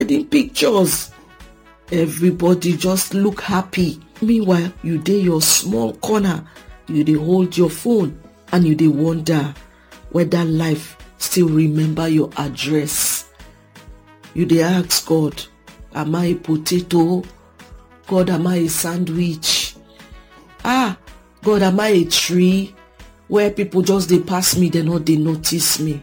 wedding pictures everybody just look happy meanwhile you dey your small corner you dey hold your phone and you dey wonder whether life still remember your address you dey ask god am i a potato god am i a sandwich ah god am i a tree where people just dey pass me dem no dey notice me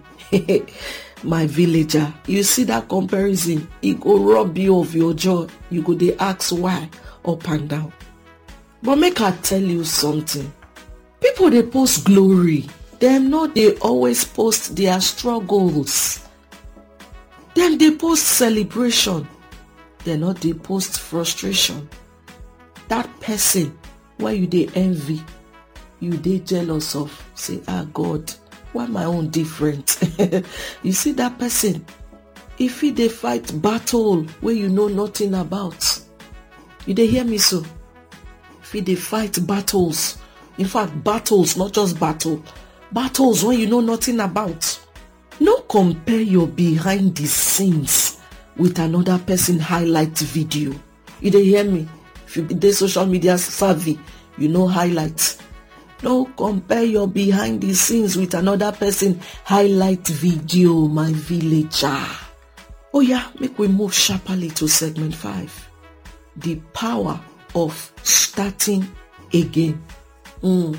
my villager you see dat comparison e go rob you of your joy you go dey ask why up and down but make i tell you something people dey post glory dem no dey always post their struggles dem dey post celebration dem no dey post frustration dat person wey you dey envy you dey jealous of say ah god why my own different you see dat person e fit dey fight battle wey you know nothing about you dey hear me so fit dey fight battles in fact battles not just battle battles wey you know nothing about no compare your behind the scenes with another person highlight video you dey hear me if you dey social media savvy you know highlights no compare your behind the scenes with another person highlight video my villager oh yeah make we move sharply to segment 5 the power of starting again mm.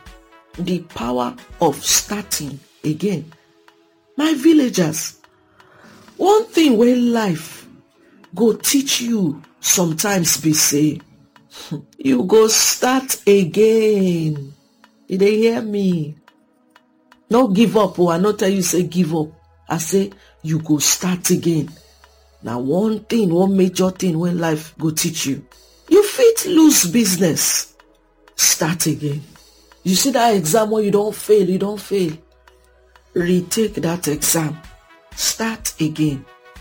the power of starting again my villagers one thing wey life go teach you sometimes be say you go start again you dey hear me no give up oh i no tell you say give up i say you go start again na one thing one major thing wey life go teach you you fit lose business start again you see dat exam wey you don fail you don fail retake dat exam start again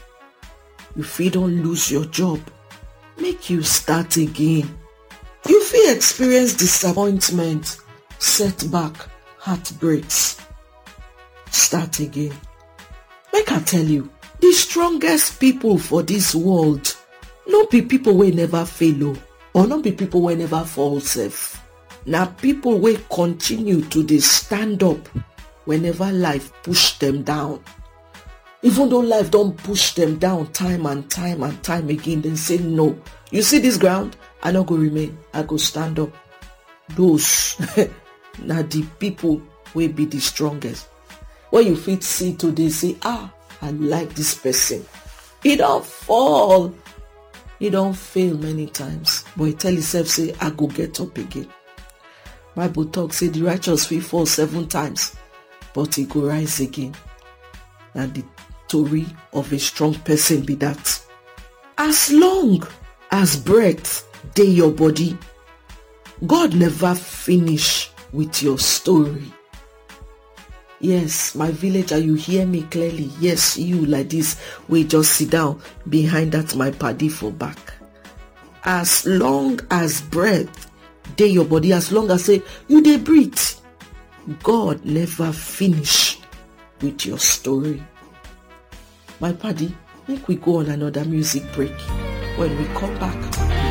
you fit don lose your job make you start again you fit experience disappointment setback heartbreaks start again make i tell you di strongest pipo for dis world no be pipo wey never fail o or no be pipo wey never fall sef na pipo wey continue to dey stand up whenever life push dem down even though life don push dem down time and time and time again dem say no you see dis ground i no go remain i go stand up those na di pipo wey be di strongest wey you fit see today say ah i like dis person e don fall e don fail many times but e tell himself say i go get up again bible talk say di righteous fit fall seven times but e go rise again na di tori of a strong person be dat as long as breath dey your body god never finish with your story yes my villager you hear me clearly yes you like dis wey just sit down behind dat my padi for back as long as breath dey your body as long as say you dey breathe god never finish with your story my padi make we go on another music break when we come back